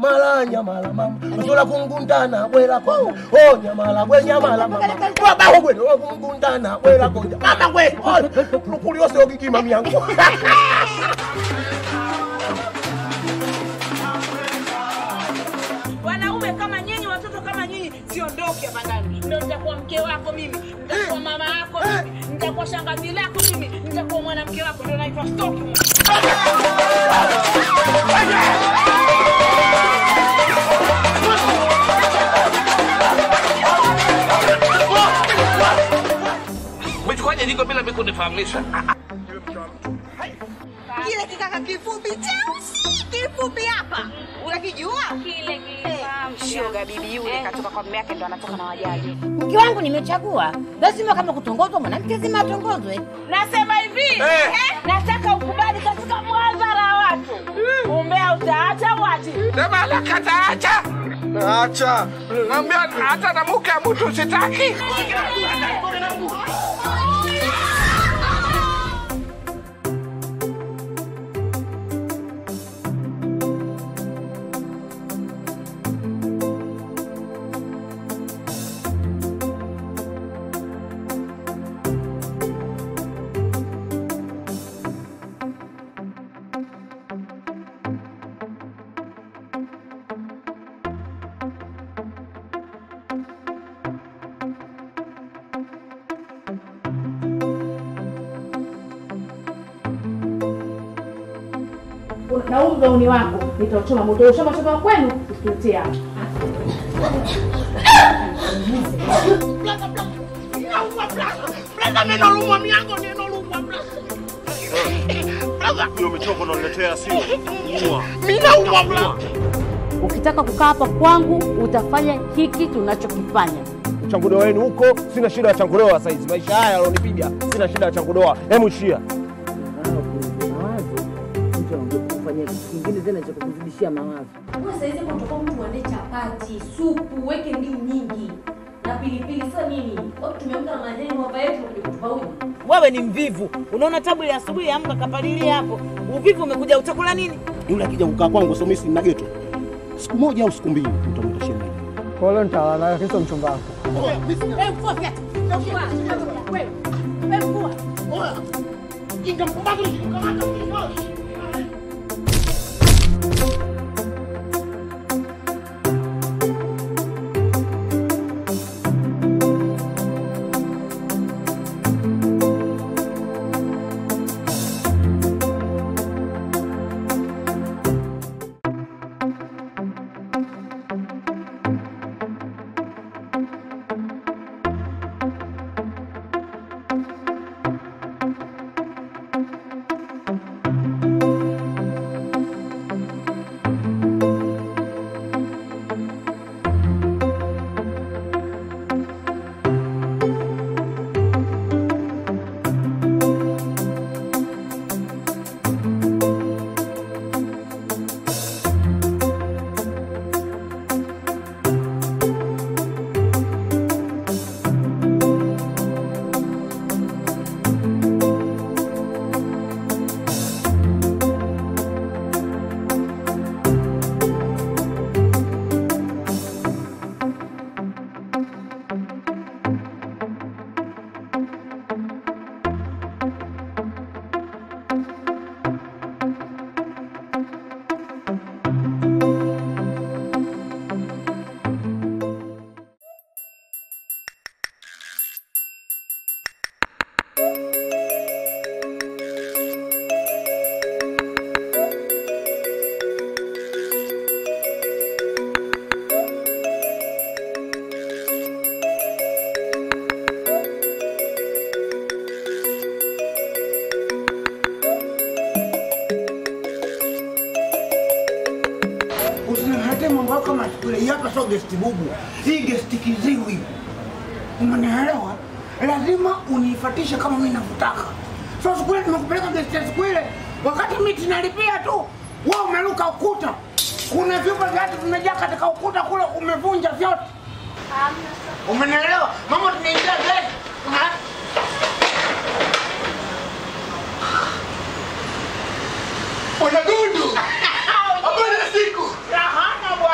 nyamala nyamala mama nsola kungundana bwera konja oh nyamala gwe nyamala mama baba gwe no kungundana bwera konja mama gwe lukuli ose ogikima myangu wanaume kama nyinyi watoto kama nyinyi siondoke hapa ndani ndo nitakuwa mke wako mimi nitakuwa mama yako mimi nitakuwa shangazi lako mimi nitakuwa mwanamke wako ndo naitwa stoki Umechukuaje jiko bila mimi kunifahamisha? kile kikaka kifupi cheusi kifupi hapa unakijua Kile shoga bibi yule katoka kwa mume yake ndo anatoka na wajaji mke wangu nimechagua, lazima kama kutongozwa mwanamke zima atongozwe. nasema hivi eh, nataka ukubali katika mwadhara wa watu umbea utaacha wati Sema la kataacha. acha Naambia hata na mke wa mtu sitaki. na huu mgauni wako nitauchoma moto ushoma shoma kwenu usituletee hapa Hiyo michongo unaniletea sio? Ukitaka kukaa hapa kwangu utafanya hiki tunachokifanya. Changudoa wenu huko, sina shida ya changudoa saizi. Maisha haya alonipiga, sina shida ya changudoa. Hemu shia. Wewe saizi kutoka mtu uande chapati, supu, weke ndimu nyingi na pilipili. Sasa nini? Watu tumeamka na majani hapa yetu kuja kutupa uji. wewe ni mvivu unaona tabu ya asubuhi amka kapalilia hapo uvivu umekuja utakula nini Yule akija kukaa kwangu sio mimi sina geto. Siku moja au siku mbili utamwita shemeji. kwa leo nitalala na kesho mchumba wako Usiniletee mambo yako kama siku ile. Hii hapa sio gesti bubu, hii gesti kiziwi. Umenielewa? Lazima unifatishe kama mimi navyotaka. So siku ile nimekupeleka gesti ya siku ile, wakati miti nalipia tu, wewe umeruka ukuta. Kuna vyumba vyatu vimejaa katika ukuta kule, umevunja vyote. Umenielewa? Mama, tunaingia gesti. Ha? Una gundu. Habari ya siku. rahana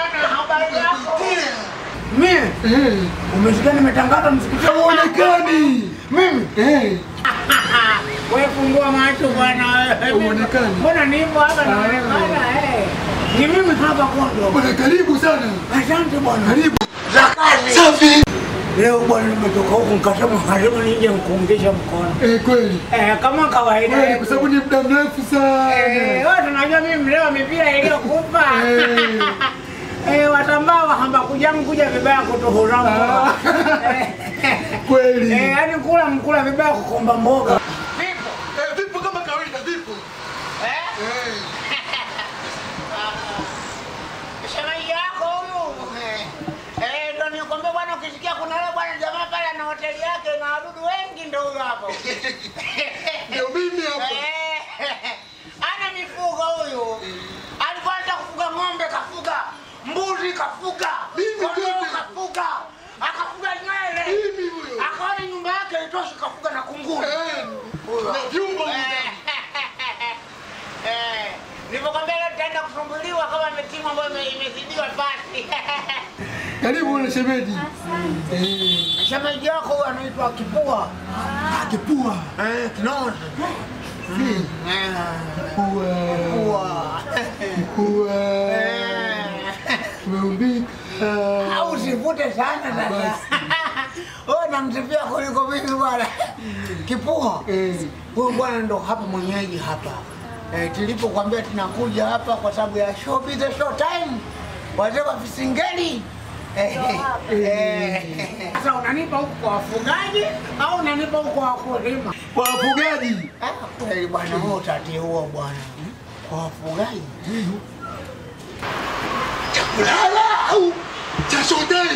Umesikia nimetangaza msikiti Huonekani. mimi? Eh, Wewe fungua macho bwana wewe. Huonekani. Mbona nipo hapa naonekana eh? Ni mimi hapa kondo. bwana karibu sana. Asante bwana. Karibu. Za kazi. Safi. Leo bwana nimetoka huku nikasema karibu nije nikuungishe mkono. Eh, kweli. Eh, kama kawaida. Kweli yetu. kwa sababu ni muda mrefu sana. Eh, wewe tunajua mimi mlewa mipira iliyokupa. Eh. Eh, watambaa wahamba kujamu kuja vibaya kutuhuramu. Ah. Kweli. Eh, yani kula mkula vibaya kukomba mboga. Eh, vipo kama kawaida vipo. Eh. Shemeji yako huyu. Eh, ndio nikwambia bwana ukisikia kuna yule bwana jamaa pale ana hoteli yake na wadudu wengi ndio huyo hapo. Ndio mimi hapa. Eh, ana mifugo huyu. Alikuwa anataka kufuga ng'ombe kafuga, mbuzi kafuga, Mimi kondoo mimi. kafuga, akafuga nywele. Mimi huyo. Akaona nyumba yake itoshi kafuga na kunguru. Eh. Huyo. Na vyumba huko. Eh, nilipokwambia leo tutaenda kusumbuliwa kama timu ambayo ime- imezidiwa pasi. Karibu na shemeji. Shemeji yako huyu anaitwa Kipua. Kipua. Eh, Kinozi. Eh, Kipua. Kipua. Kipua. Eh. Umeumbika. Au usivute sana sasa. Wewe unamsifia kuliko mimi bwana. Kipua. Eh. Huyu bwana ndo hapa mwenyeji hapa. Eh, tulipokuambia tunakuja hapa kwa sababu ya show be the show time. Wazee wa visingeli. Eh, eh. Sasa unanipa huku kwa wafugaji au unanipa huku kwa wakulima? Kwa wafugaji. Ah, kweli bwana, wewe utati huo bwana. Kwa wafugaji. Kulala au cha shodai.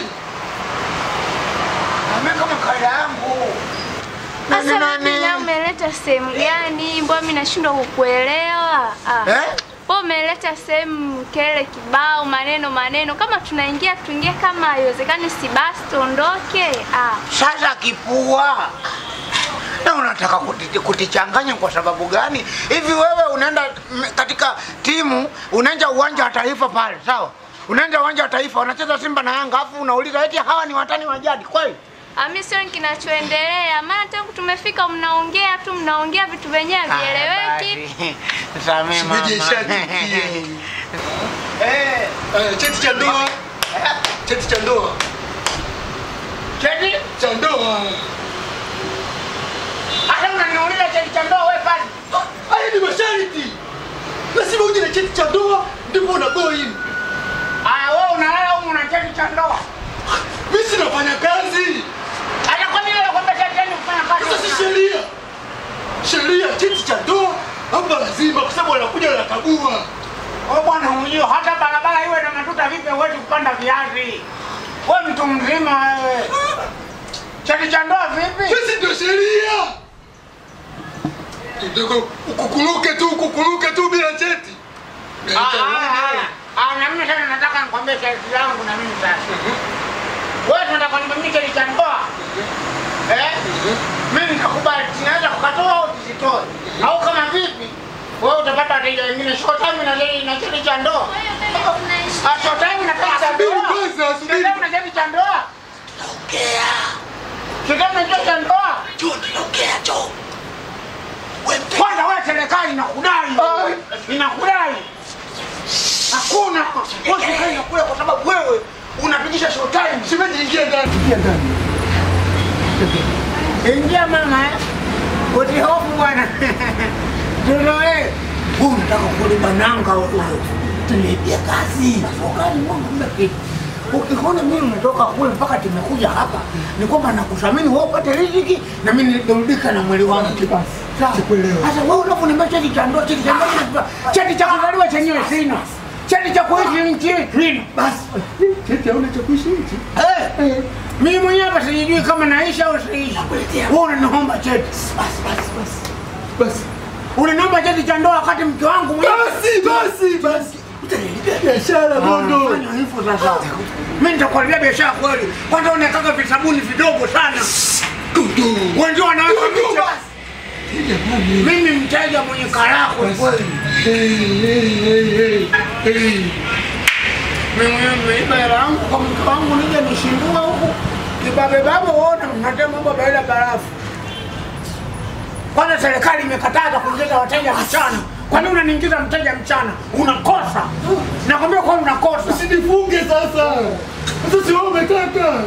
Mimi kama kaida yangu. Sasa mimi leo umeleta sehemu gani? Mbona mimi nashindwa kukuelewa? Ah. Eh? Wewe umeleta sehemu kele kibao maneno maneno kama tunaingia tuingie kama haiwezekani si basi tuondoke. Ah. Sasa kipua na unataka kuti- kutichanganya kwa sababu gani? Hivi wewe unaenda m- katika timu, unaenda uwanja wa taifa pale, sawa? Unaenda uwanja wa taifa, wanacheza Simba na Yanga, afu unauliza eti hawa ni watani wa jadi kweli? Ah, mimi sio kinachoendelea. Maana tangu tumefika mnaongea tu mnaongea vitu vyenyewe havieleweki. Samee mama. Shemeji ishanifikia. Eh, Eh, cheti cha ndoa. Cheti cha ndoa. cheti? Cha ndoa. Hata unaniuliza cheti cha ndoa wewe pale. Haya ni masharti. Lazima uje na cheti cha ndoa ndipo una go in. Ah, wewe unalala huko una cheti cha ndoa. Mimi sinafanya kazi. Hata kwa nini unakwambia cheti yani kufanya Sasa si kazi? sheria. Sheria cheti cha ndoa hapa lazima kwa sababu wanakuja wanakagua. Wewe bwana unajua hata barabara iwe na matuta vipi huwezi kupanda viazi. Wewe mtu mzima wewe. Cheti cha ndoa vipi? Sisi ndio sheria. Ndio ukukuruke tu ukukuruke tu bila cheti. Ah, ah, ah. Ah, na mimi sasa nataka nikwambie cheti langu na mimi sasa. Wewe tunataka kuniambia cheti cha ndoa. Eh? Mimi nikakubali, tunaweza kukatoa au tusitoe. Au kama vipi? Wewe utapata wateja wengine short time na leo na cheti cha ndoa. Ah, short time na cheti cha Subiri ndoa. kwanza, subiri. Short time na cheti cha ndoa. Short time na cheti cha ndoa. Kwanza wewe serikali inakudai. Inakudai. Hakuna. Wewe serikali inakudai kwa sababu wewe unapigisha short time. Shemeji ingia ndani. Ingia ndani. Ingia mama eh. Usihofu bwana. Tuloe. Wewe unataka kuliba nanga wewe. Tulipia kazi. Sokani Mungu mbeki. Ukiona mimi nimetoka kule mpaka tumekuja hapa, ni kwamba nakuthamini wewe upate riziki na mimi nirudika na mwili wangu. Sawa. Sikuelewa. Sasa wewe unaponiambia cheti cha ndoa, cheti cha ndoa, cheti cha kuzaliwa chenyewe sina. Cheti cha kuishi nchi sina. Basi. Cheti hauna cha kuishi nchi. Eh, mimi mwenyewe hapa sijui kama naishi au siishi. Wewe unaniomba cheti. Basi basi basi. Basi. Unaniomba cheti cha ndoa wakati mke wangu mwenyewe. Basi basi basi. Utanilipia biashara bondo. Fanya hivyo sasa. Mimi nitakuharibia biashara kweli. Kwanza unataka visabuni vidogo sana. Dudu. Wenzio wanaweka Dudu miche. basi. Jamani. Mimi mteja mwenye karako kweli. Hey, hey, hey, hey, hey. Mimi nimeiba hela yangu kwa mke wangu nije nishindue huku. Kibabe babe uone mnatema mambo bila barafu. Kwanza serikali imekataza kuingiza wateja mchana. Kwa nini unaniingiza mteja mchana? Unakosa. Nakwambia kwa unakosa. Usinifunge sasa. Sasa si wewe umetaka.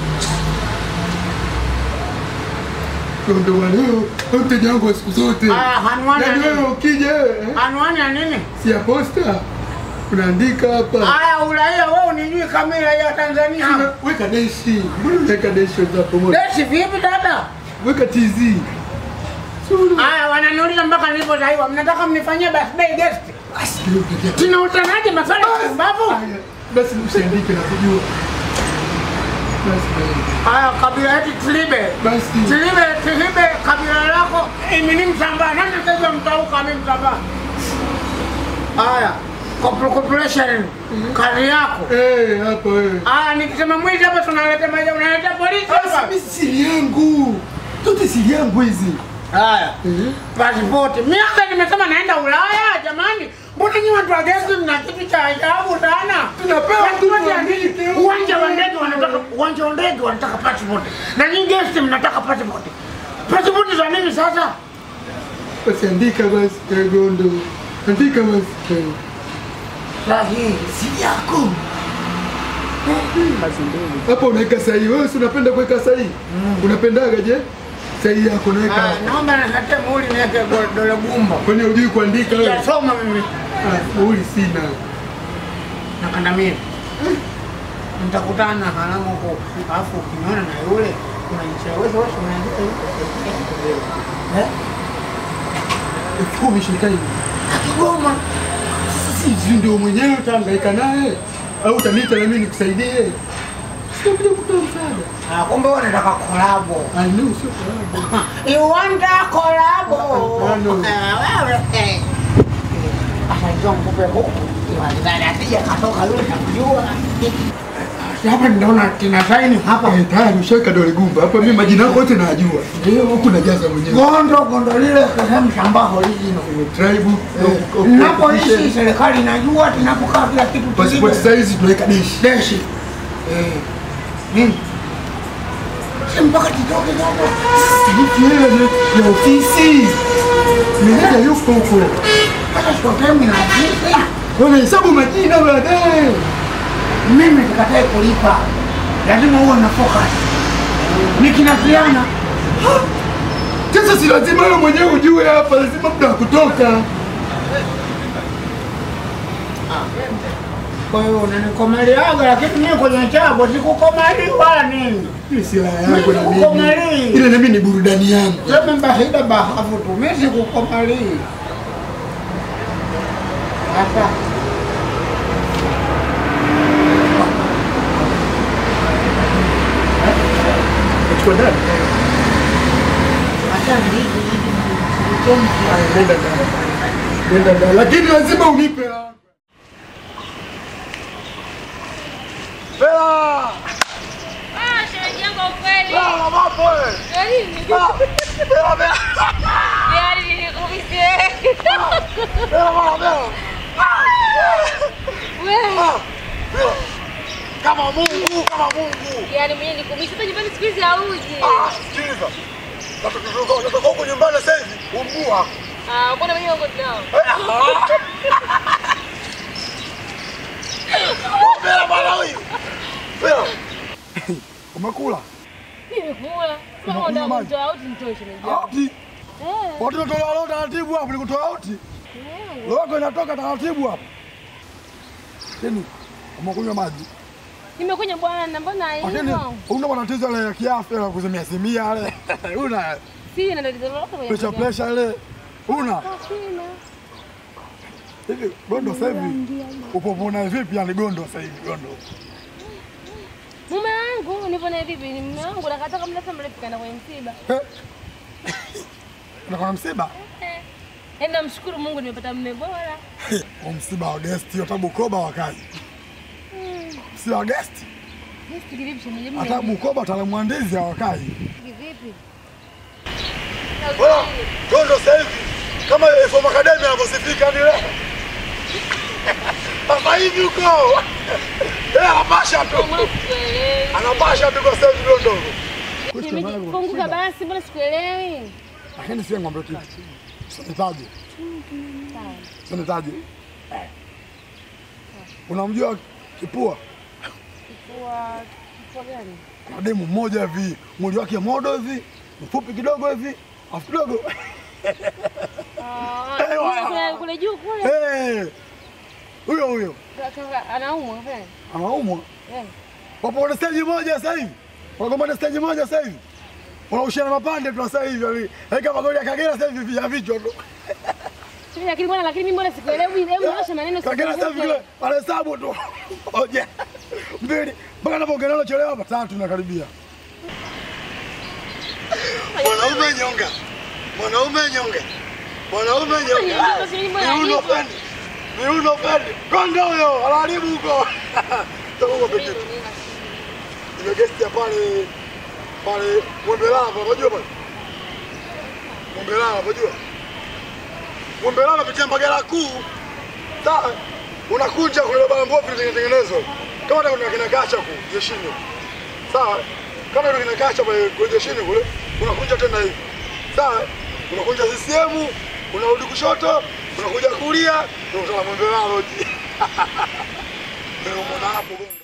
Ndo wa leo mteja wangu wa siku zote. Ah, anwani ya Yaani wewe nini? ukija eh, Anwani ya nini? si ya posta unaandika hapa. Haya uraia wewe unijui kamera ya Tanzania. Una- Weka deshi. Mbona unaweka deshi za pamoja? Deshi vipi dada? Weka TZ. Si una- Haya wananiuliza mpaka nilipozaliwa. Mnataka mnifanyie birthday guest? Basi ndio pekee. Tunautanaje maswali ya mbavu? Haya, Basi usiandike na kujua. Basi Haya kabila yetu Tilibe. basi. Tilibe, Tilibe kabila lako mimi ni Msambaa. Nani sasa mtauka mimi Msambaa? Haya. Corpor- Corporation kazi yako. Eh, hapa wewe. Haya nikisema mwizi hapa tunaleta maja unaleta polisi Sasa hapa. mimi siri yangu. Zote siri yangu hizi. Haya. Eh? Pasipoti. Mimi hata nimesema naenda Ulaya jamani. Mbona nyinyi watu wa gesi mna kitu cha ajabu sana? Tunapewa Pasipoti tu ya nini? tuandike. Uwanja wa ndege wanataka uwanja wa ndege wanataka passport. Na nyinyi gesi mnataka passport. Passport za nini sasa? Basi andika basi eh, Gondo. Andika basi. eh. Sahihi. Siri yako. Hapo unaweka sahihi. Wewe si unapenda kuweka sahihi? Unapendaga je? Sahihi yako naweka Ah, hapo. naomba nikatie muhuri niweke go- dole gumba. Kwani hujui kuandika wewe? Sijasoma mimi. Ah, muhuri sina. Na kandamini. Nitakutana na haramu huko. Alafu ukiniona na yule unanishawishi wewe unaandika hivi. Eh? Elfu kumi shirika hili. Akigoma. Sasa si ndio mwenyewe utahangaika naye au utaniita na mimi nikusaidie? Sitakuja kutoa msaada. Ah, kumbe wewe unataka kolabo. I know sio sababu. You want a collabo? Hapana. Ah, wewe. eh. Sasa njoo mkupe huku. Iwazani asije katoka yule nakujua. Hapa ninaona kina saini hapa. Eh, tayari ushaweka dole gumba. Hapa mimi majina yako yote najua. Ndio huku najaza mwenyewe. Gondo gondo lile sehemu shamba original. Tribe. Napoishi serikali inajua, tunapokaa kila kitu Passport size tunaweka dish. deshi. Eh. Nini? Si mpaka kitoke kidogo. Silipi hela ya- ya ofisi. Meneja yuko huko. Sasa sitokemi na ofisi. Unahesabu majina baadaye. Mimi nikatae kulipa, lazima uwe na focus. Nikinasiana Sasa si lazima wewe mwenyewe ujue hapa, lazima muda wa kutoka. kwa hiyo unanikomaliaga, lakini mimi kwenye chabo sikukomali wala nini. Hii si raha yangu na mimi. Sikukomali. Ile na mimi ni burudani yangu. Sema bahida bahafu tu, mimi sikukomali. Sasa Nachukua ndani. sasa hivi Nenda ndani. Nenda ndani. Lakini lazima unipe hela. Hela! Ah, shemeji yangu ukweli. Hela mapo wewe. Yaani, Hela hela. yaani nilikumisi. Hela mama hela. Wewe, Kama Mungu, kama Mungu. yaani mwenyewe nilikumisi. Sasa nyumbani siku hizi hauji. Ah, sikiliza. Natoka natoka huko nyumbani sasa hivi. Umbua. Ah, mbona mwenyewe uko nao? Hela bwana huyu. Hela. Umekula? Nimekula. Kama Unakunywa unataka maji? kutoa out nitoe shemeji yangu. Auti. Eh, Watu wanatoa leo taratibu hapo nikutoa auti. eh. Loko inatoka taratibu hapo. Teni, umekunywa maji. Nimekunywa bwana, mbona Lakini hivyo? una matatizo yale ya kiafya ya kuzimia simia yale. Una Sina tatizo lolote kwenye pressure mwili wangu. pressure ile. Una Ah, sina. hivi gondo sasa hivi. Upopona vipi yani gondo sasa hivi gondo? Mume wangu nipo naye vipi? Ni mume wangu nakata kama mrefu mrefu kaenda kwenye msiba. Eh? Unakuwa na msiba? Eh. Yaani namshukuru Mungu nimepata mume bora. Wa msiba wa guest hata Bukoba wakazi. Msiba wa guest Yes, kivipi shemeji? Mimi hata Bukoba watalamwandizi hawakai. kivipi? Bora gondo sasa hivi kama Efom Academy anavyosifika ni leo. Sasa hivi huko. Eh, anapasha tu. Anapasha tu kwa sababu ndio ndogo. Funguka basi, mbona sikuelewi? Lakini sio ng'ombe tu. Sinitaje. Sinitaje. Unamjua Kipua? Kwa kwa gani? Kuna demu mmoja hivi, mwili wake modo hivi, mfupi kidogo hivi, afu kidogo. Ah, Eh, wa- kule- kule juu kule. Eh. Huyo huyo. Kaka anaumwa vile. Anaumwa. Eh. Wapo kwenye stage moja sasa hivi. Wanagombana stage moja sasa hivi. Wanaushiana mapande tu sasa hivi. yaani, Yaani kama goli ya Kagera sasa hivi vya vichwa tu. Sio lakini mbona lakini mimi mbona sikuelewi? Hebu nyosha maneno Kagera sasa hivi kile anahesabu tu. Moja. Mbili. Mpaka anapoongea nalo chelewa hapa tatu nakaribia. Mwanaume nyonga. Mwanaume nyonga. Mwanaume nyonga. Miuno pendi. Miuno pendi. Konda huyo anaharibu huko. Takuwa pekee. Nimegesti pale pale Mwembelala, unajua pale? Mwembelala, unajua? Mwembelala unapitia Mbagala kuu. Sawa. Unakunja kule bana mbovu ilitengenezwa. Kama ndio kuna kina gacha ku jeshini. Sawa. Kama ndio kina gacha pale kule jeshini kule, unakunja tena hivi. Sawa. Unakunja CCM, unarudi kushoto, unakuja kulia, ndio utala Mwembelala loji. Ndio umeona hapo gondo.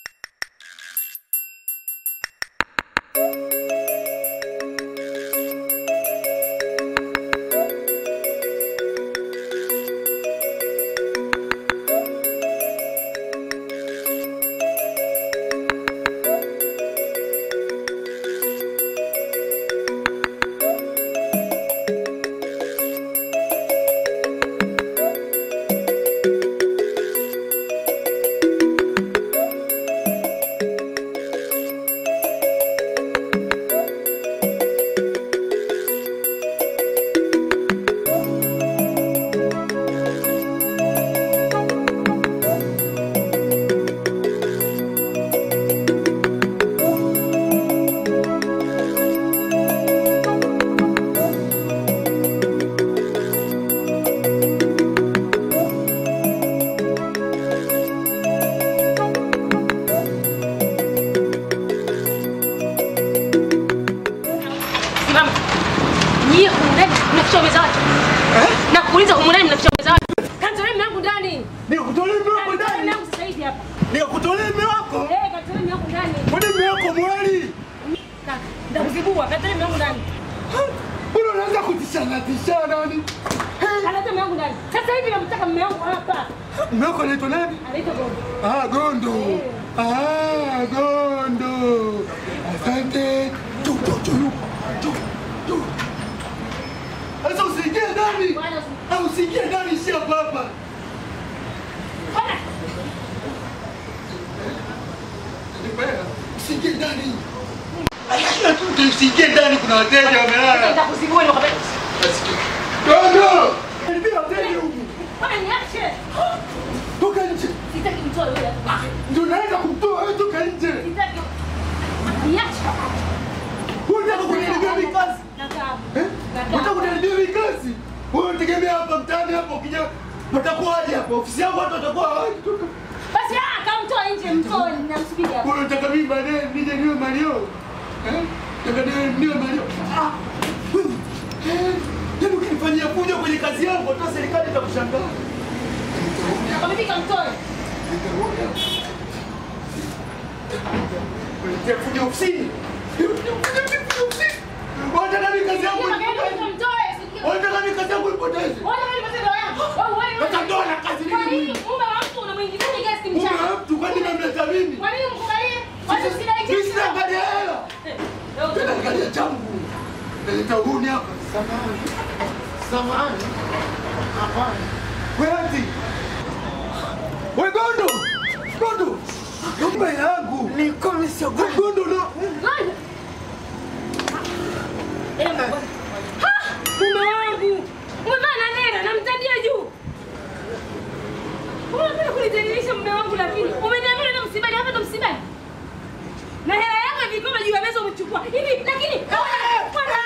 Simama. Nyie humu ndani mnaficha ume za watu. Na kuuliza humu ndani mnaficha ume za watu. Kantolee mume wangu ndani. Nikutolee mume wako Kantolee ndani. mume wangu sasa hivi hapa. Nikutolee mume wako. Eh, kantolee mume wangu ndani. Kwani mume wako mwali? Kaka, Nitakuzibua, kantolee mume wangu ndani. Mbona unaanza kutishana tishana ni? Kantolee mume wangu ndani. Sasa hivi namtaka mume wangu hapa. Mume wako anaitwa nani? Anaitwa Gogo. Ah, Gondo. Ah, Gondo. Asante. Tu, tu, tu, tu, tu. Sasa usiingie ndani. Bwana, usi- Ah, usiingie ndani si hapa hapa. Bwana, Usiingie ndani. Usiingie ndani kuna wateja wamelala. nitakuzibua nikwambia. Gondo. Karibia wateja huku. Bwana niache. Toka nje. Sitaki mtoe yule. Ndio naenda kumtoa wewe toka nje. Sitaki. Niache. Unataka kuniharibia mimi kazi? Nakaa. Eh? Unataka kuniharibia mimi kazi? Wewe unategemea hapa mtaani hapo ukija watakuwaje hapa? Ofisi yangu watu watakuwa hawaji toka. Basi ah, kamtoe nje, mtoe namsubiri hapa. Wewe unataka mimi baadaye nije niwe Mario? Eh? Nataka niwe niwe Mario. Ah. wewe. Eh, Yaani ukinifanyia fujo kwenye kazi yangu hata serikali itakushangaa. Nakwambia kamtoe. Kuletea fujo ofisini. Kuletea fujo ofisini. Wanataka mimi kazi yangu ipoteze. Kamtoe. sikia. Wanataka mimi kazi yangu ipoteze. Wewe wewe matendo yangu. Wewe wewe. Sasa ndoa na kazi Kwa nini nini muhimu? mume wa mtu unamwingizaje gesti Mume mchana? wa mtu kwani namleta mimi? Kwa nini mkubalie? Watu usidai Mimi sina angalia hela. Leo Tena angalia changu. Naleta uhuni hapa. Samahani. Samahani. Hapana. Wewe ati. Wewe Gondo. Gondo. Nyumba yangu. Niko nisio Gondo no. Ngoja. Eh, ngoja. Ha! Mume wangu. Umevaa na nera namtadia juu. Unataka kunidhalilisha mume wangu lakini umeniambia na msibani hapa ndo msibani. Na hela yako ya vikombe juu ya meza umechukua. Hivi lakini Bwana,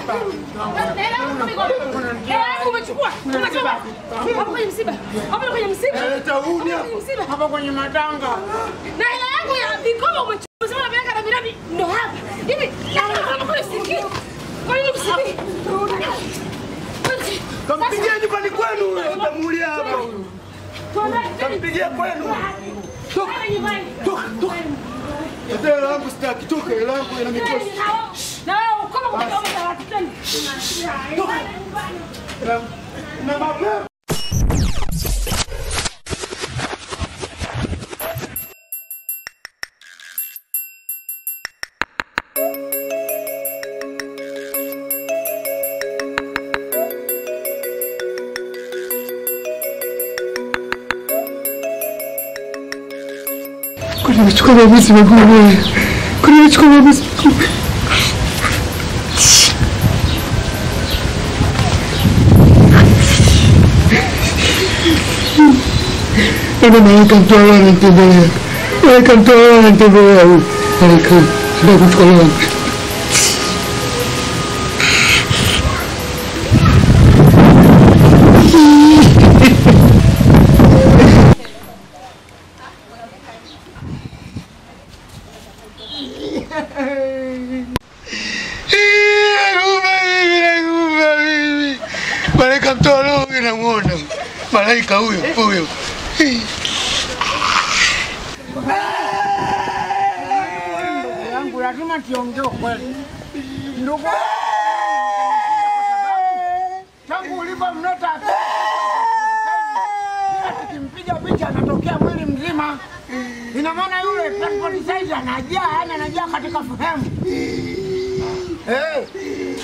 Hela yangu mikono. Hela yangu umechukua. Umechukua. Hapo kwenye msiba. Hapo kwenye msiba. Leta uni Hapo kwenye msiba. hapa kwenye matanga. Na hela yangu ya vikoba umechukua. Sema unapeleka na miradi ndo hapa. Hivi na kama kule sikii. Kwa nini msibi? Kampigie nyumbani kwenu, utamuulia hapa huyu. Kampigie kwenu. Toka, toka, toka. Hata hela yangu sitaki, toka hela yangu ina mikosi. Na wewe kama kwa kama za watu tena. Na mapema. Kuna michukua maamuzi magumu. Kuna michukua maamuzi magumu. Ana malaika mtoa anatembelea. Malaika mtoa anatembelea huyu. Malaika ndio kuchukua wangu. Malaika mtoa roho namuona. Malaika huyo huyo. Ndugu yangu lazima tiongee ukweli. Ndugu yangu, tangu ulivyomleta tukimpiga picha anatokea mwili mzima. Ina maana yule passport size anajaa, yani anajaa katika sehemu. Eh.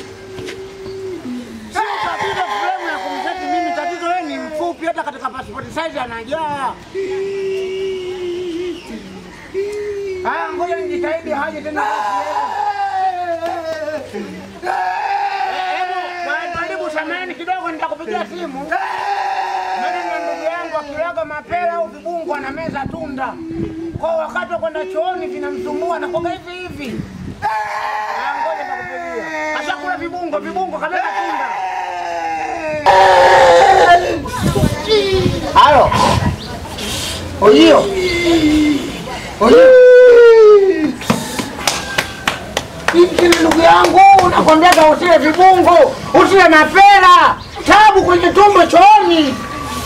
Sio tatizo fremu ya kumseti mimi, tatizo yeye ni mfupi, hata katika passport size anajaa. Haya, ngoja nijitahidi haje tena. Hebu mwalimu, samahani kidogo, nitakupigia simu. Maana na ndugu yangu akilaga mapera au vibungu anameza tunda, kwa wakati wa kwenda chooni vinamsumbua na koga hivi hivi. Haya, ngoja nitakupigia. Ashakula vibungo, vibungo kameza tunda. Halo. Ojio. Ojio. Hiki ndugu yangu, nakwambiaga usile vibungo, usile mapera, tabu kwenye tumbo chooni.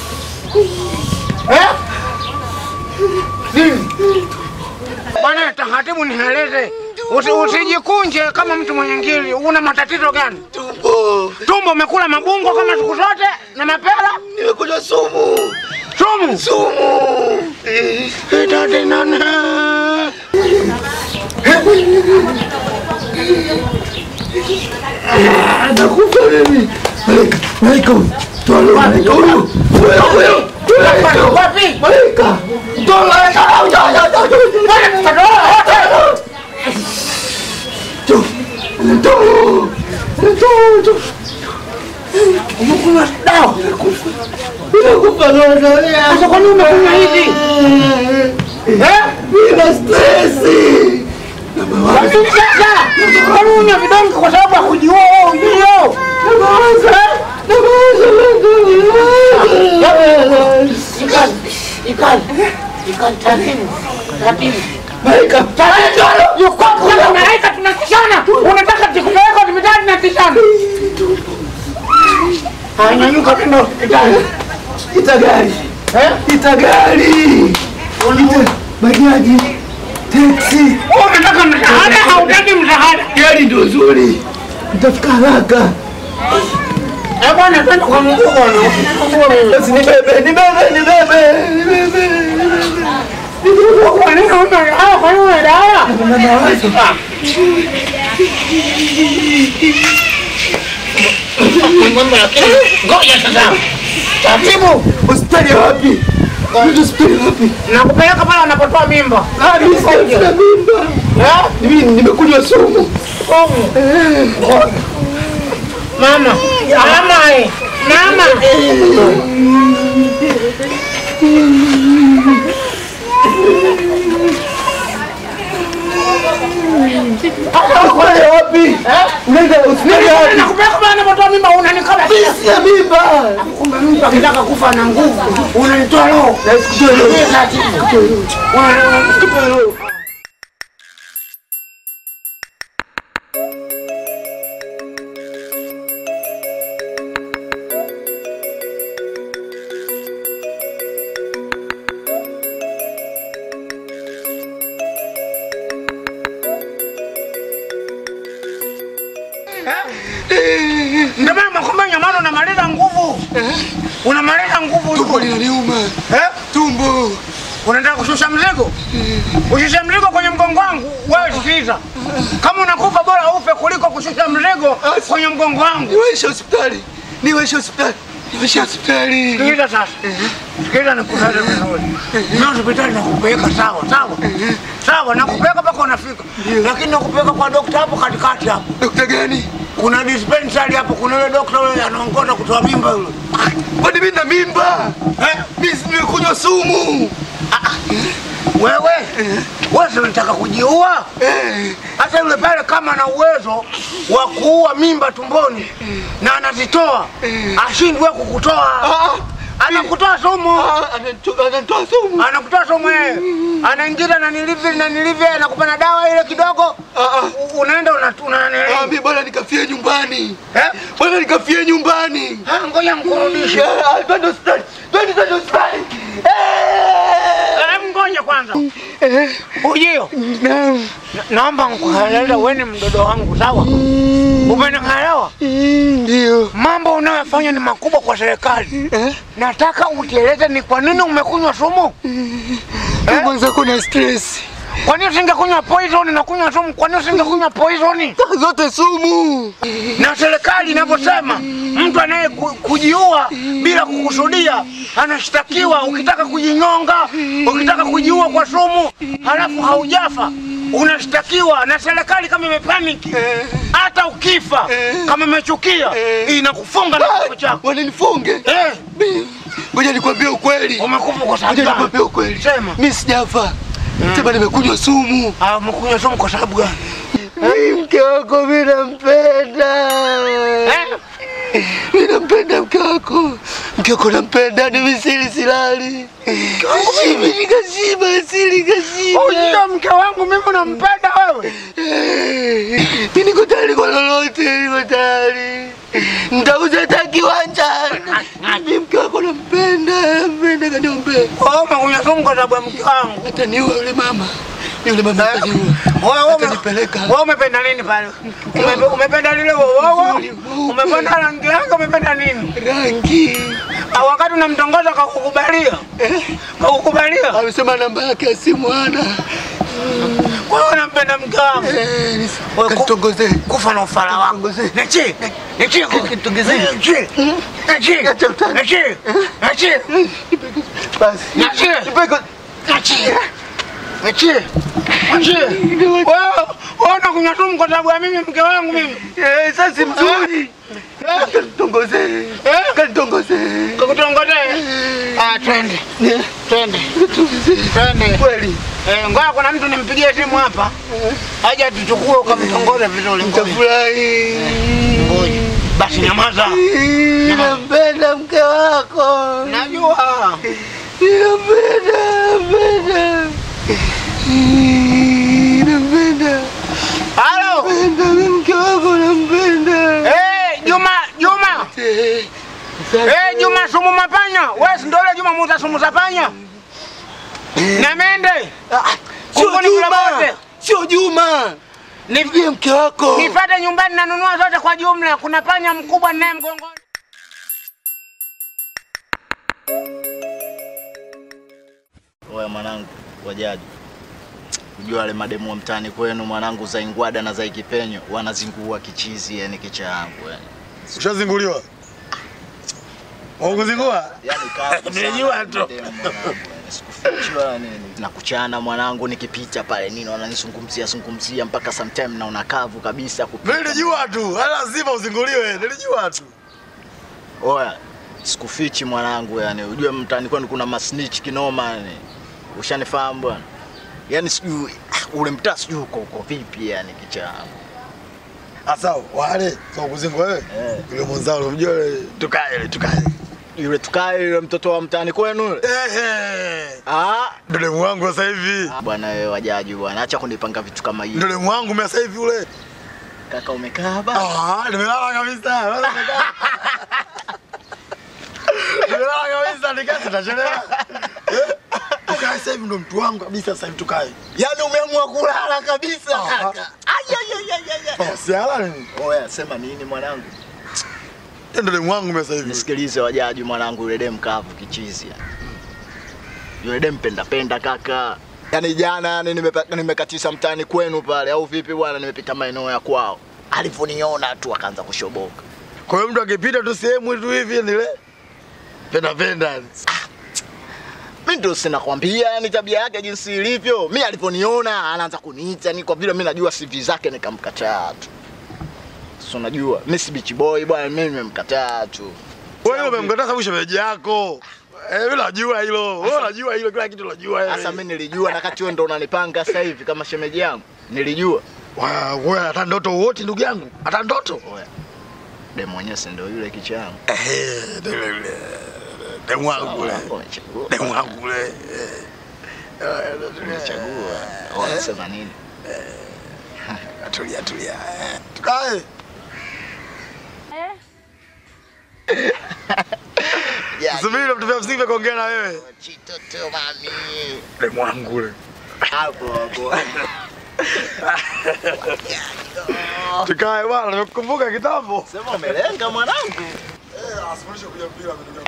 Eh? Nini? Bwana tahatibu, nieleze. Usi, usijikunje kama mtu mwenye ngili. Una matatizo gani? Tumbo. Tumbo umekula mabungo kama siku zote na mapera? Nimekunywa sumu. Sumu? Sumu. Eh, dada nana. Nakufa mimi. Malaika, malaika huyu. Toa roho, malaika huyu. Huyo, huyo. Malaika. Wapi? Malaika. Toa malaika. Toa, toa, toa, toa. Toa. Toa. Toa, toa. Umekunywa dawa? Unakufa roho. Sasa kwa nini umekunywa hivi? Eh? Nina stresi. Lakini sasa, kwa nini una vidonge kwa sababu ya kujiua wewe ujio? Ikali, ikali, ikali, taratibu, taratibu. Malaika, taratibu. Yuko kwa malaika tunakishana. Unataka tukupeleka hospitali na kishana. Haya, nyanyuka twende hospitali. Ita gari. Eh? Ita gari. Ita bajaji. Taxi. Unataka msaada au unataka msaada? Gari ndio nzuri. Nitafika haraka. Eh bwana, twende kwa mguu bwana. Basi nibebe, nibebe, nibebe, nibebe. Kwa nini una dawa? Kwa nini una dawa? Nina mawazo. Ngoja sasa. Taratibu. Hospitali ya wapi? Hospitali ya wapi? Nakupeleka pale wanapotoa mimba. Ah, mimi sina mimba. Eh? Mimi nimekunywa sumu. Sumu. Mama. Mama. eh. Mama. Hospitali ya wapi? Usinenge usinenge wapi? Nakupeleka bana napotoa mimba unanikaba. Mimi sina mimba. Kumbe mtu akitaka kufa na nguvu unanitoa roho. Na sikutoe leo. Unanitoa roho. Ndio maana makombe nyamano unamaliza nguvu. Unamaliza nguvu. Tumbo linaniuma. Eh? Tumbo. Unataka kushusha mzigo? Ushushe mzigo kwenye mgongo wangu. Wewe sikiza. Kama unakufa bora ufe kuliko kushusha mzigo kwenye mgongo wangu. Niwaishe hospitali. Niwaishe hospitali. Niwaishe hospitali. Sikiliza sasa. Sikiliza nikutaje vizuri. Mimi hospitali nakupeleka sawa, sawa. Sawa, nakupeleka mpaka unafika. Lakini nakupeleka kwa dokta hapo katikati hapo. Dokta gani? Kuna dispensary hapo, kuna yule dokta yule anaongoza kutoa mimba yule. Kwani mimi na mimba? Eh? Mimi nimekunywa sumu. Wewe wewe si unataka kujiua? Eh. Hata yule pale kama ana uwezo wa kuua mimba tumboni na anazitoa, ashindwe kukutoa. Ah. Anakutoa sumu, Ah, anatoa anatoa sumu. anakutoa sumu yeye, anaingiza na nilivyo na nilivyo, anakupa na dawa ile kidogo, Ah, ah. u- unaenda una una Ah, mimi bora nikafie nyumbani. eh? Bora nikafie nyumbani. Ah, Ngoja mkurudishe. Ah, Twende hospitali. Twende twende hospitali. Eh, Ngoja kwanza. Ujio. Naam. Na- Naomba nikueleze wewe ni mdodo wangu, sawa? Umenielewa? Ndio. Mambo unayofanya ni makubwa kwa serikali. Eh? Nataka utieleze ni kwa nini umekunywa sumu. Eh? Kwanza kuna stress. Kwa nini usingekunywa poison na kunywa sumu? Kwa nini usingekunywa poison? Zote sumu. Na serikali inavyosema mtu anaye ku- kujiua bila kukusudia anashtakiwa. Ukitaka kujinyonga, ukitaka kujiua kwa sumu halafu haujafa unashtakiwa na serikali kama imepaniki. Hata ukifa kama imechukia inakufunga na kifo chako. Wananifunge. Eh, Ngoja nikwambie ukweli. umekufa kwa sababu Ngoja gani? nikwambie ukweli. Sema. Mimi sijafa. Sema nimekunywa sumu. Ah, umekunywa sumu kwa sababu gani? Mimi mke wako mimi nampenda. Eh? Mimi nampenda mke wako. Mke wako nampenda, ni misili silali. Mimi nikashiba, sili kashiba. Ujio mke wangu mimi unampenda wewe? Eh, Mimi niko tayari kwa lolote, niko tayari. Nitauza hata kiwanja. Mimi mke wako nampenda, nampenda kaniombee. Wewe umekunywa sumu kwa sababu ya mke wangu. Hata niwe yule mama. Yule mama ataniua. Wewe wewe Atanipeleka. wewe umependa nini pale? Umepe- Umependa lile wowo? Umependa rangi yake umependa nini? Rangi. Ah, wakati unamtongoza kakukubalia. Eh? Kakukubalia. Amesema namba yake ya simu hana. Kwa hiyo unampenda mke wangu. Eh, nis- Wewe ku- Kanitongozee. Kufa na ufala wako. Nitongoze. Niachie. Niachie. Kitongozee. Niachie. Niachie. Acha utani. Niachie. Niachie. Basi. Niachie. Nipeko- Niachie. Niachie. Niachie. Wewe wewe unakunywa sumu kwa sababu ya mimi mke wangu mimi. Eh, sasa si mzuri. Kanitongozee. Eh? Kanitongozee. Kakutongozee. Ah, twende. Eh, Twende. kanitongozee. Twende. Kweli. Eh, ngoja kuna mtu nimpigie simu hapa. Aje tuchukue ukamtongoze vizuri. Ngoja. Nitafurahi. Ngoja. Basi nyamaza. Eh, Nampenda mke wako. Najua. Nampenda, nampenda. Eh, Nampenda. Halo. Nampenda mimi mke wako nampenda. Eh, Juma, Juma. Eh, Eh, Juma sumu mapanya. Wewe si ndio yule Juma muuza sumu za panya? Na mende. Sio Huko ni kule Juma. kote. Sio Juma. Ni- Nipigie mke wako. Nifate nyumbani nanunua zote kwa jumla. Kuna panya mkubwa naye mgongoni. Oya mwanangu, wajaji, ujua wale mademu wa mtaani kwenu mwanangu, za Ingwada na za Ikipenyo wanazingua kichizi, yani kicha yangu yani. Ushazinguliwa? Wakuzingua? Yani kavu Nimejua sana tu. mademu mwanangu, yani. Sikufichwa nini. Na kuchana mwanangu, nikipita pale nini wananizungumzia zungumzia mpaka sometime naona kavu kabisa kupita. Mimi nilijua tu, hala lazima uzinguliwe, nilijua tu. Oya, sikufichi mwanangu, yani ujue mtaani kwenu kuna masnitch kinoma yani. Ushanifahamu bwana? Yani sijui ah, ule mtaa sijui uko uko vipi yani kicha yangu. Asa wale sio kuzingo wewe. Yule mwenzao unamjua yule tukae yule tukae. Yule tukae yule mtoto wa mtaani kwenu yule. Ehe. Ah, Ndo demu wangu sasa hivi. bwana wewe wajaji bwana, acha kunipanga vitu kama hivi. Ndo demu wangu mimi sasa hivi yule. Kaka umekaa ba? Ah, nimelala kabisa. Wewe umekaa. Nimelala kabisa nikasi tachelewa. Tukae sasa hivi ndo mtu wangu kabisa sasa hivi tukae. Yaani umeamua kulala kabisa Ah. kaka. Ai ai ai ai ai. Oh, siala nini? Oya, sema nini mwanangu? Ndo demu wangu mimi sasa hivi. Nisikilize wajaji mwanangu, yule dem kavu kichizi yani. Yule dem penda penda kaka. Yaani jana yani nimepa- nimekatisha mtaani kwenu pale au vipi bwana, nimepita maeneo ya kwao. Alivyoniona tu akaanza kushoboka. Kwa hiyo mtu akipita tu sehemu tu hivi nile penda penda. yani. Mimi ndio sinakwambia yani tabia yake jinsi ilivyo. Mimi alivyoniona anaanza kuniita ni kwa vile mimi najua CV zake nikamkataa tu. Sasa unajua mimi si beach boy bwana, mimi nimemkataa tu. Wewe umemkataa sababu shemeji yako. Eh, wewe unajua hilo. Wewe unajua hilo kila kitu unajua wewe. Sasa mimi nilijua na kati wewe ndo unanipanga sasa hivi kama shemeji yangu. Nilijua. Wa- wewe hata ndoto wote ndugu yangu. Hata ndoto. Oya. Demu mwenyewe si ndio yule kicha yangu. Eh, ndio yule yule. Demu wangu yule. Umechagua. Demu wangu yule. Eh. Eh, Umechagua. Wanasema nini? Tulia tulia. Eh, Tukae. Ya, Subiri vitu vya msingi vya kuongea na wewe. Chitoto mami. Demu wangu yule. Hapo hapo. Tukae bwana, nimekukumbuka kitambo. Sema umelenga mwanangu. Eh, asifundishe kuja mpira mimi.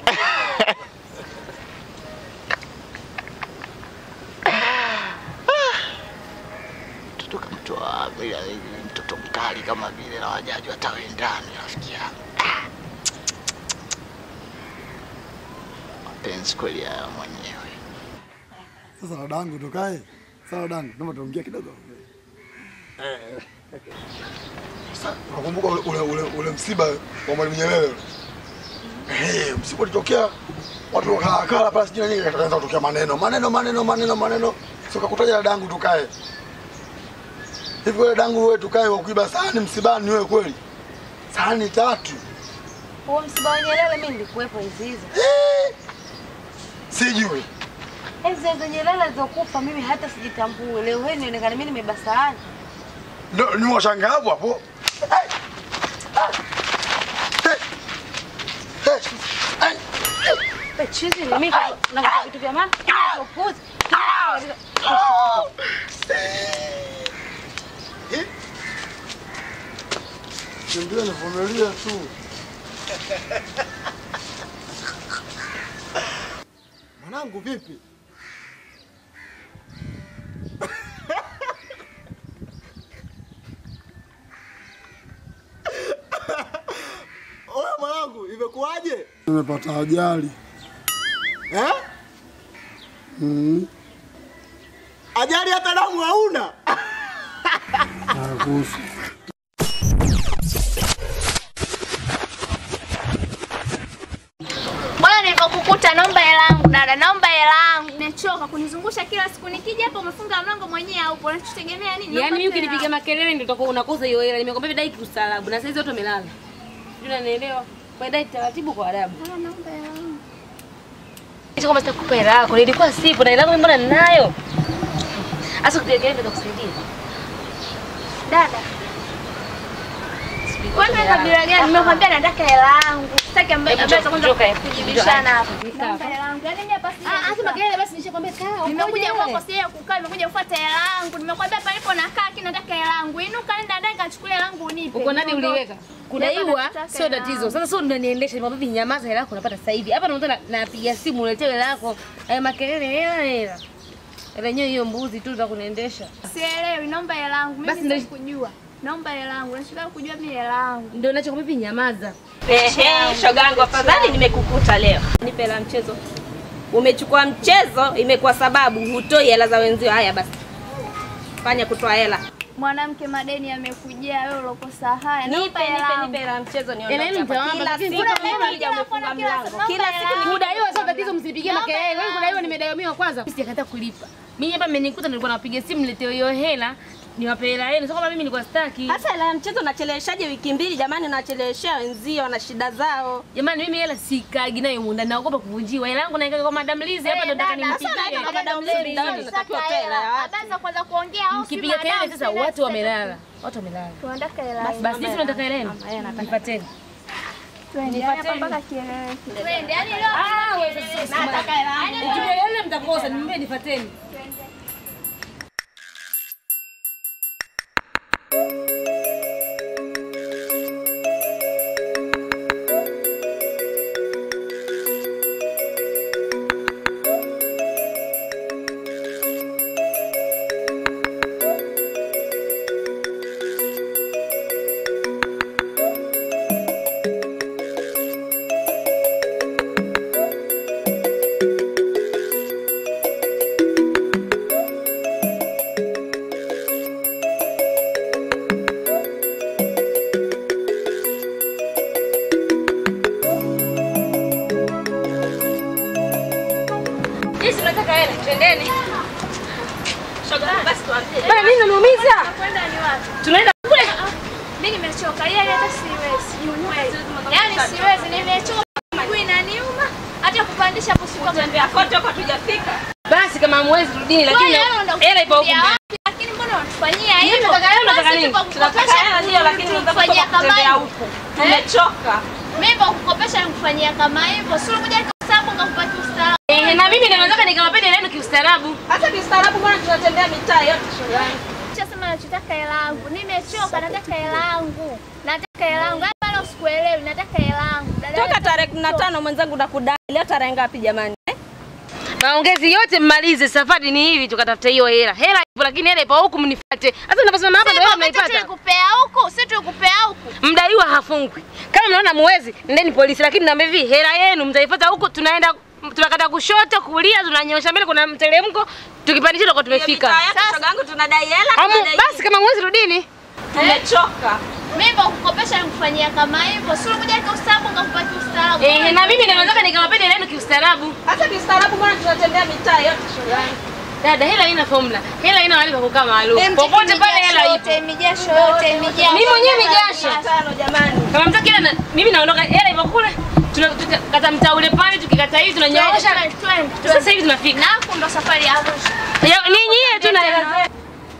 Mtoto kamtoa wapi? Yaani mtoto mkali kama vile na wajaji watawendani rafiki yangu. Ah. Mapenzi kweli haya mwenyewe. Sasa dadangu tukae. Sawa dadangu, naomba tuongee kidogo. Sasa unakumbuka ule ule ule, ule msiba wa Mwalimu Nyerere? ule? Eh, msiba ulitokea watu wakakala pale sijui nini kakaanza kutokea maneno. Maneno maneno maneno maneno. Sio kakutaja dadangu tukae. Hivi wewe dadangu wewe tukae wa kuiba sahani msibani wewe kweli? Sahani tatu. Huo msiba wa Nyerere mimi nilikuwepo hizi hizo. Eh, Sijui. Enzi za Nyerere alizokufa mimi hata sijitambui. Leo hii nionekana mimi nimebeba sahani. Ndio ni washangaa hapo hapo. Hey! Hey! Hey! Hey! Wewe chizi ni mimi na kwa vitu vya maana. Kila upuzi. Kimbia nivumilia tu. Mwanangu vipi? Oya mwanangu, imekuwaje? Nimepata ajali. Eh? Mm. Ajali hata damu hauna. Nakuhusu. Bwana nilivyokukuta naomba hela yangu dada, naomba hela yangu. Nimechoka kunizungusha kila siku nikija hapa umefunga mlango mwenyewe haupo. Unachotegemea nini? Yaani Naomba mimi tu hela ukinipiga makelele ndio utakuwa unakosa hiyo hela. Nimekwambia hivi dai kiustaarabu na saizi watu wamelala. Sijui unanielewa. Kwa dai taratibu kwa adabu. yangu. Ah, naomba hela yangu. Hicho kama sitakupa hela yako, nilikuwa sipo na hela yangu mbona ninayo? Asa kupiga nitakusaidia. Dada. Wewe ni kabila gani? Nimekwambia nataka hela yangu. Sitaki ambaye Hebu ambaye njoo, atakwenda njoo kae. kujibishana hapa. Njoo. Naomba hela yangu. Yaani mimi hapa sija. Ah, acha makelele basi nishakwambia kaa. Nimekuja kwako sija kukaa, nimekuja kufuata hela yangu. Nimekwambia palipo nakaa kina nataka hela yangu. Inuka nenda ndani kachukulia hela yangu unipe. Uko ndani Niondoke. uliweka. Kudaiwa Nataka sio hela tatizo. yangu. Sasa sio unaniendesha, nimwambia hivi nyamaza hela yako unapata sasa hivi. Hapa naona napiga simu uletee hela yako. Haya makelele hela hela. Hela yenyewe hiyo mbuzi tu za kuniendesha. Sielewi, naomba hela yangu. Mimi Basi sitaki ndio- kujua. Naomba hela yangu. Nataka kujua mimi hela yangu. Ndio nachokwambia hivi nyamaza. Ehe, shogangu, afadhali nimekukuta leo. Nipe hela mchezo. Umechukua mchezo, imekuwa sababu hutoi hela za wenzio. Haya basi, fanya kutoa hela. Mwanamke madeni yamekujia wewe ulokosa haya. Nipe, Naomba hela nipe, yangu. nipe hela mchezo Hela niondoke yenu hapa. mtawapa, Kila lakini siku kuna mimi mimi nija kila umefunga kila mlango. siku Kila naomba siku hela. Kudaiwa sio tatizo, msinipigie Naomba makelele. Wewe hela kudaiwa nimedaiwa mimi wa kwanza. Mimi sijakataa kulipa. Mimi hapa mmenikuta nilikuwa napiga simu niletee hiyo hela. niwape hela yenu, sio kama mimi nilikuwa sitaki. Sasa hela ya mchezo unacheleweshaje wiki mbili jamani? Unacheleweshea wenzio wana shida zao. Jamani, mimi hela sikagi nayo munda, naogopa kuvunjiwa. Hela yangu naikaga kwa Madam Liz hapa, ndo nataka nimpigie. Habari za kwanza kuongea au si Mkipiga kelele madam, sasa, tena watu tena. wamelala, watu wamelala. Tunataka hela Basi yetu. basi sisi tunataka hela yenu, nipateni. Twende hapa mpaka kieleweke. Twende, yani leo Ah, wewe sasa nataka hela yangu. Ukipiga kelele mtakosa, nimbie nifateni. Jinsi tunataka hela, twendeni. Shoga, basi tuambie. Bana, nini unaniumiza? Kwenda ni wapi? Tunaenda kule. Mimi nimechoka. Yeye hata siwezi. Kweli. Yaani siwezi, nimechoka. Miguu inaniuma. Hata kupandisha hapo sikuwa Tembea kote huko tujafika. Basi kama hamwezi rudini, lakini hela ipo huko. mbele. Lakini mbona unatufanyia Nyinyi hivyo? mnataka hela, mnataka Basi nini? tuko Tunataka kukopesha, hela ndio, lakini tunataka kufanyia kama kutembea hivyo. huko. Tumechoka. Mimi kwa kukopesha nikufanyia kama hivyo. Sio kuja kwa sababu ngakupatia ustaarabu. Eh, na mimi ndio nataka nikawapende hela yenu kiustaarabu. Hata kistaarabu bwana tunatembea mitaa yote shoga. Chasema nachotaka hela yangu. Nimechoka, nataka hela yangu. Nataka hela yangu. Hapa leo sikuelewi, nataka hela yangu. Dada Toka yangu, tarehe 15 mwenzangu nakudai. Leo tarehe ngapi jamani? eh? Maongezi yote mmalize, safari ni hivi, tukatafuta hiyo hela. Hela ipo, lakini hela ipo huku, mnifuate. Sasa unaposema hapa ndio hela Sisi mnaipata. tulikupea huku, si tulikupea huku. Mdaiwa hafungwi. Kama mnaona muwezi, nendeni polisi, lakini naambia hivi, hela yenu mtaipata huku, tunaenda tunakata kushoto, kulia, tunanyosha mbele, kuna mteremko, tukipandisha tutakuwa tumefika. Mitaa yetu shoga yangu tunadai hela. Amu, tunadai basi kama muwezi rudini. Tumechoka. Mimi kwa kukopesha nikufanyia kama hivyo. Sio kuja kwa ustaarabu ngakupatia ustaarabu. Eh, na mimi ndio nataka nikawapende hela yenu kiustaarabu. Hata kistaarabu bwana tunatembea mitaa yote shoga yangu. Dada, hela haina formula. Hela haina mahali pa kukaa maalum. Em, Popote pale mijasho hela yote, ipo. Mijasho yote, mijasho. Mimi mwenyewe mijasho. Tano jamani. Kama mtaki hela na mimi naondoka, hela ipo kule. Tunakata mtaa ule pale, tukikata hivi tunanyoosha. Sasa hivi tunafika. Na hapo ndo safari ya Arusha. Ya, Ni nyie tu na hela zenu.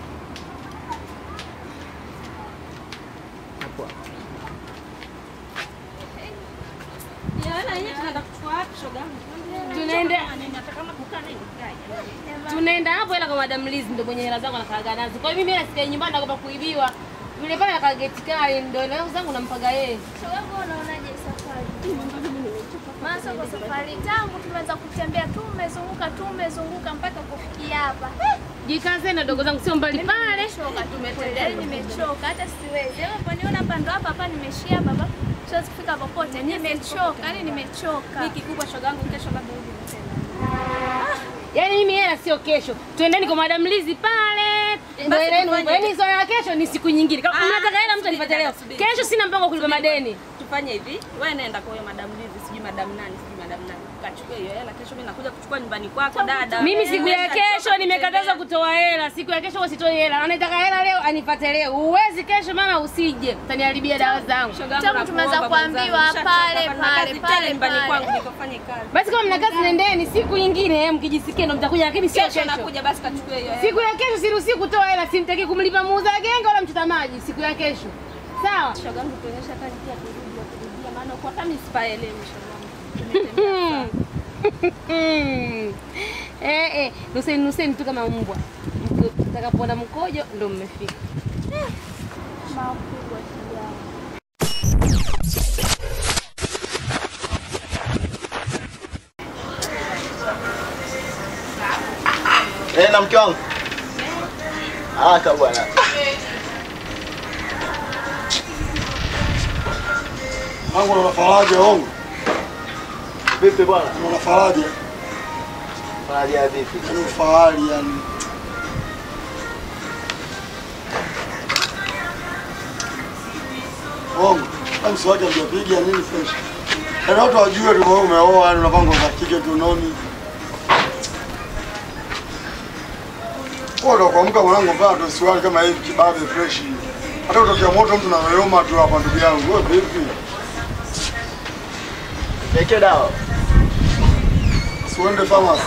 Ya hela yenyewe tunaenda kuchukua wapi shoga yangu? Tunaenda Hata kama kukaa naye nikae. tunaenda hapo hela kwa Madam Liz ndio mwenye hela zangu anakaaga nazo. Kwa hiyo mimi hela sikai nyumbani naogopa kuibiwa. Yule pale anakaa geti kali ndio hela zangu nampaga yeye. Wewe unaonaje safari? Maana kwa safari tangu tumeanza kutembea tumezunguka tumezunguka mpaka kufikia hapa. Jikaze na dogo zangu sio mbali pale. Nimechoka tumetembea, nimechoka hata siwezi. Wewe unaponiona hapa ndo hapa hapa nimeshia hapa hapa. Siwezi kufika popote. Nimechoka, yani nimechoka. Hiki kubwa shoga yangu kesho labda urudi tena. Yaani mimi hela sio kesho. Tuendeni kwa Madam Liz pale. Ndio Basi hela yenu. tufanye- Yaani swala la kesho ni siku nyingine. Kama Ah, mnataka hela mtu anipatie leo. subiri. Kesho sina mpango wa kulipa madeni. Tufanye hivi, wewe nenda kwa huyo madam Lizi, sijui madam nani, sijui madam nani. Kachukue hiyo hela kesho mimi nakuja kuchukua nyumbani kwako dada. Mimi siku ya Nenda, kesho choka nimekatazwa kutoa hela. Siku ya kesho huwa sitoi hela. Anataka hela leo anipate leo. Uwezi kesho mama usije. Utaniharibia dawa zangu. Shoga yangu Tangu tumeanza nakuomba kuambiwa mwenzangu, pale, nishachoka, pale, kazi pale, tele nyumbani pale. kwangu nikafanye kazi. Basi kama mna kazi nendeni, siku nyingine eh, mkijisikia ndo mtakuja, lakini sio Kesho kesho. nakuja basi kachukue hiyo hela. Siku ya kesho siruhusi kutoa hela, simtaki kumlipa muuza genge wala mchota maji siku ya kesho. Sawa? Shoga yangu tuonyesha kazi pia kurudi ya kurudia maana kwa kama sipaelewi shoga yangu. Tumetembea sana. eh, eh, nuseni nuseni tu kama mbwa. Mtakapoona mkojo ndo mmefika. Makubwa kijana. Eh, na mke wangu. Haraka bwana. Wangu una faraja wangu. Vipi bwana? Una faraja. Faraja vipi? Yaani ufahari yani. Wangu. Kama mswaki hajapiga nini fresh. Yaani watu wajue tu wewe umeoa yani unapanga kwa kike tu noni. Kwa ndo kuamka mwanangu vaa ndo suruali kama hivi kibabe fresh. Hata utokea moto mtu anayoyoma tu hapa ndugu yangu. Wewe vipi? Niwekee dawa. Siuende pharmacy.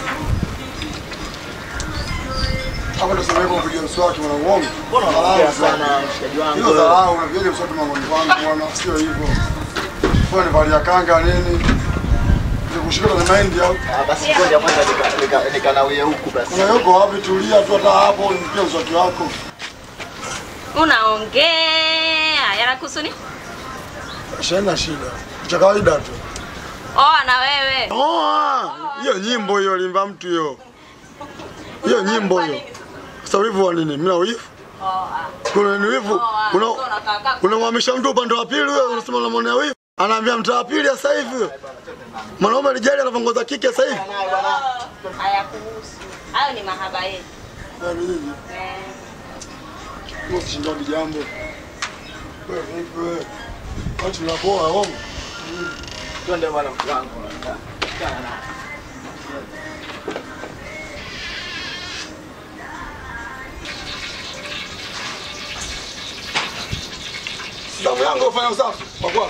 Hapo ndo sema hivyo kupiga mswaki mwanangu wangu. Mbona unaongea sana mshikaji wangu? Hiyo dharau unapiga mswaki mangoni kwangu bwana, sio hivyo. Wewe ni valia kanga nini? Nikushika na mahindi au? Ah, basi ngoja kwanza nika- nika- nikanawie huku basi. Kuna yuko wapi? Tulia tu hata hapo, nipigie mswaki wako. Unaongea yanakuhusu nini? Shana shida. Cha kawaida tu. Oa na wewe. Oa! Hiyo nyimbo hiyo limba mtu hiyo. Hiyo nyimbo hiyo. Sasa wivu wa nini? Mimi na wivu? Kuna ni wivu? Una unamhamisha mtu upande wa pili wewe unasema unamwonea wivu? Anaambia mtaa wa pili sasa hivi huyo. Mwanaume alijali anavongoza kike sasa hivi. Hayakuhusu. Hayo ni mahaba yetu. Na nini? Wewe usishindani jambo. Wewe vipi wewe? Watu tunapoa homo. Twende bwana mtu wangu. Damu yangu ufanya usafi. Kwa kwa.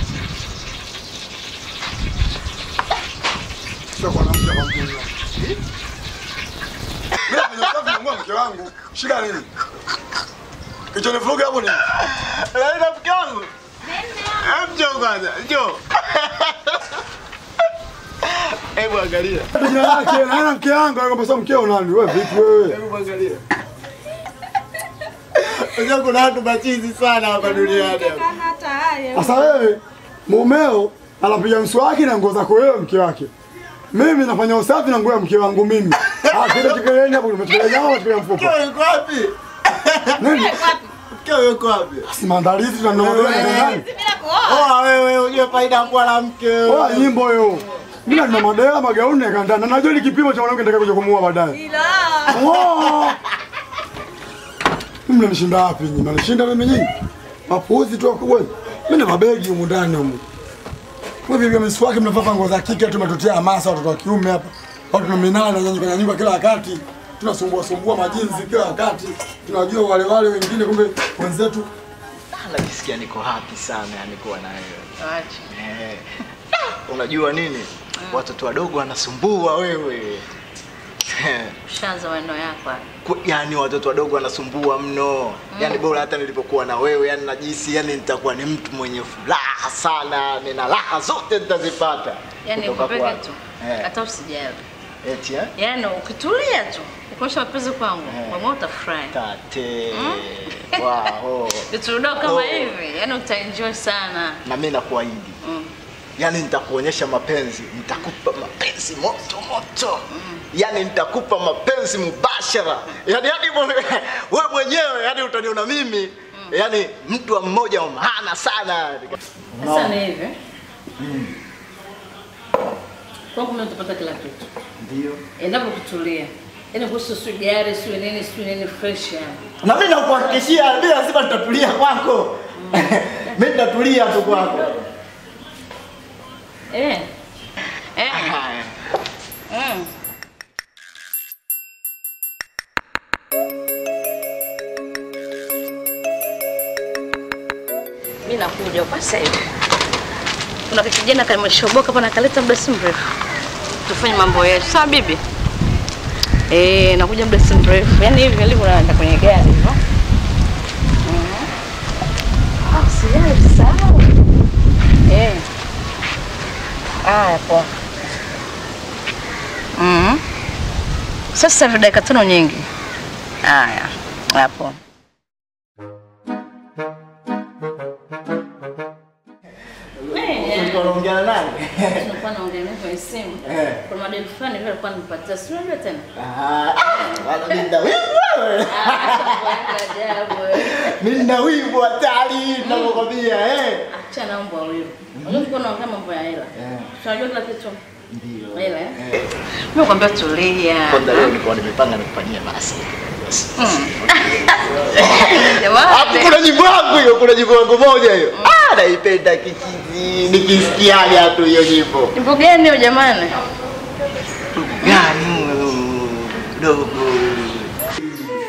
Sio kwa namna ya mjini. Mimi nafanya usafi na nguo mke wangu. Shida nini? Kicho ni vuruga hapo nini? Unaenda mke wangu? Njoo kwanza, njoo. Hebu angalia. Jina lake na mke wangu anakwambia sasa mkeo nani? Wewe vipi wewe? Hebu angalia. Unajua kuna watu machizi sana hapa duniani. Sasa wewe mumeo anapiga mswaki na nguo zako wewe mke wake. Mimi nafanya usafi na nguo ya mke wangu mimi. Ah, kile kikeleni hapo umetukelea nyama umetukelea mfuko. Mkeo yuko wapi? Nini? Mkeo yuko wapi? Si maandalizi tunanongea ndani. Oa wewe ujue faida ya kuwa na mke. Oa nyimbo hiyo. Mimi nina madela magauni yakanda na najua ni kipimo cha mwanamke nitakaye kuja kumuoa baadaye. Oh! Mimi mnanishinda wapi nyinyi? Mnanishinda mimi nyinyi? Mapuuzi tu wakubwa. Mimi na mabegi humu ndani humu. Kwa hivyo miswaki mnavaa nguo za kike tu mnatutia hamasa watoto wa kiume hapa. Watu tunaminana nyinyi kwenye nyumba kila wakati. Tunasumbua sumbua majinsi kila wakati. Tunajua wale wale wengine kumbe wenzetu Najisikia niko happy sana yani kuwa na wewe. Eh. Unajua nini? Watoto wadogo wanasumbua wewe. Ushaanza maneno yako hapa. Ku- Yaani watoto wadogo wanasumbua mno. Yaani bora hata nilipokuwa na wewe, yani najisi yani nitakuwa ni mtu mwenye furaha sana, nina raha zote nitazipata. Yaani kutoka ukupeke kwako. tu. Eh. Hata usijali. Eti eh? Yaani ukitulia tu. Ukionyesha mapenzi kwangu, mama utafurahi. Tate. Wow. Vitu vidogo kama Oh. hivi, yaani utaenjoy sana. Na mimi nakuahidi. Mm. Yaani nitakuonyesha mapenzi, nitakupa mapenzi moto moto. Yaani nitakupa mapenzi mubashara. Yaani hadi mwe- wewe mwenyewe yani utaniona mimi yaani mtu wa mmoja wa maana sana. Sasa ni hivi. Kwangu mimi utapata kila kitu. Ndio. Endapo kutulia. Yaani kuhusu sio gari, sio nini, sio nini fresh yani. Na mimi nakuhakikishia mimi lazima nitatulia kwako. Mimi nitatulia tu kwako. Eh. Eh. Mm. Mimi nakuja kwa sasa hivi. Kuna kijana kameshoboka hapa nakaleta muda si mrefu. Tufanye mambo yetu. Sawa bibi? Eh, nakuja muda si mrefu. Yaani hivi nilivyo naenda kwenye gari hivyo. Mhm. Ah, sijali sawa. Eh. Haya poa. Mhm. Sasa hivi dakika tano nyingi. Haya. Hapo. Ulikuwa unaongea naye? Tulikuwa naongea naye kwenye simu. Eh. Kuna madeni fulani vile alikuwa anipatia. Si unajua tena? Ah, wala mimi nina wivu wewe. Ajabu. eh. Mimi nina wivu hatari ninakwambia eh. Acha na mambo ya wivu. Unajua tulikuwa tunaongea mambo ya hela. Tunajua kila kitu. Ndio. Hela eh? Mimi nakwambia tulia. Kwanza leo nilikuwa nimepanga nikufanyie basi. Hapo kuna nyimbo yangu hiyo, kuna nyimbo yangu moja hiyo. Ah, naipenda kichizi. Nikisikiaga tu hiyo nyimbo. Nyimbo gani hiyo jamani? Gani huyo dogo?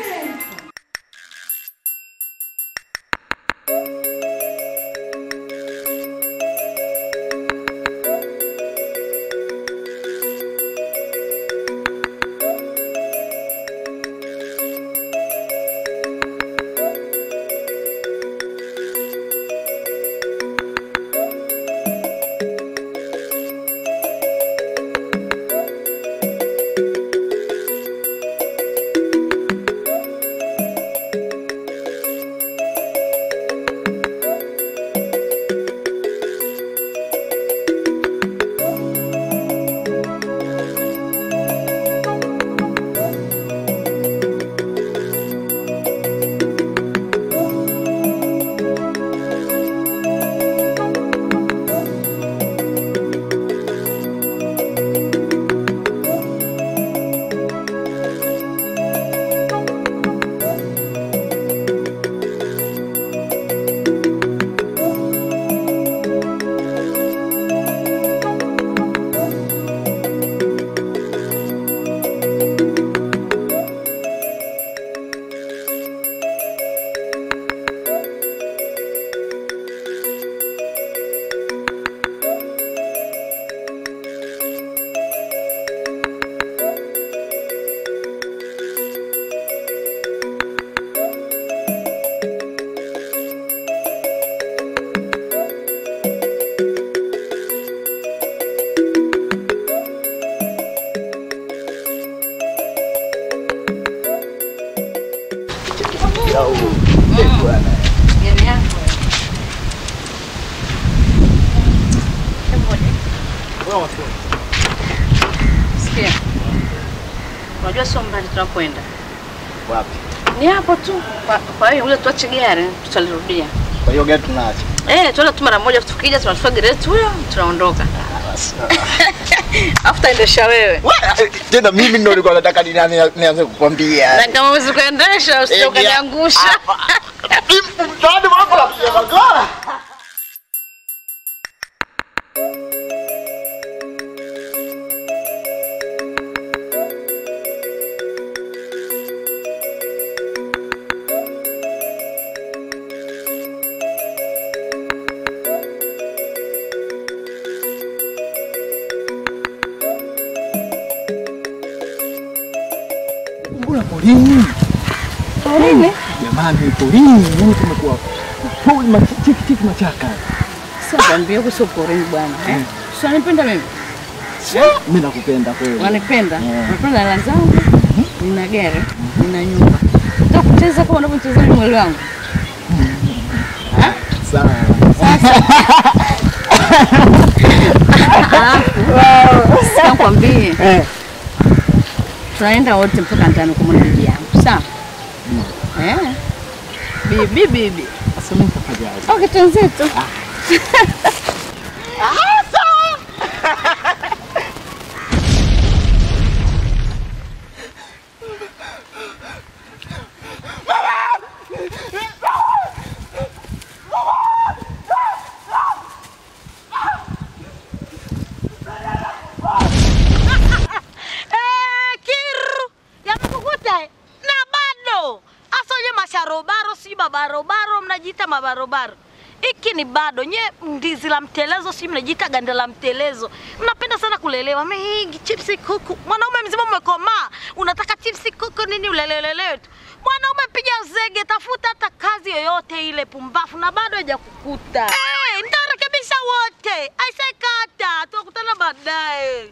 mdau. Eh, bwana. Gari yako. Hebu ngoja. Sikia. Unajua sio mbali tunapoenda. Wapi? Ni hapo tu. Kwa- Kwa hiyo ule tuache gari tutalirudia. Kwa hiyo gari tunaacha. Eh, tuenda tu mara moja tukija tunachukua gari yetu huyo tunaondoka. Afu taendesha wewe. Tena mimi ndo nilikuwa nataka ni- ni- nianze kukwambia. Na kama huwezi kuendesha usije Eh, ukaniangusha. Mtaani wako napiga magora. Mbona porini? Porini? Jamani, porini. Yaani tumekuwa pori mach- tiki tiki machaka. Sasa kwambia huko sio porini bwana. Eh? Sio unanipenda mimi? Mimi nakupenda kweli. Wanipenda? Eh. Napenda hela zangu. Nina gari, nina nyumba. Nataka kucheza kama unavyocheza mwili wangu. Sawa. Alafu sasa kwambie. Tunaenda wote mpaka ndani kumwona bibi yangu. Sawa? Eh. Bibi bibi. Sasa mimi nitafanyaje? Okay, twenzetu. Eh, kiru yamekukuta eh? na bado hasa nye masharobaro si mabarobaro mnajiita mabarobaro hiki ni bado nye ndizi la mtelezo si mnajiita ganda la mtelezo mnapenda sana kulelewa mingi chipsi kuku mwanaume mzima umekomaa unataka chipsi kuku nini ulelelelewe tu mwanaume piga zege tafuta hata kazi yoyote ile pumbafu na bado hajakukuta hey, nitarekebisha wote aisekata tutakutana baadaye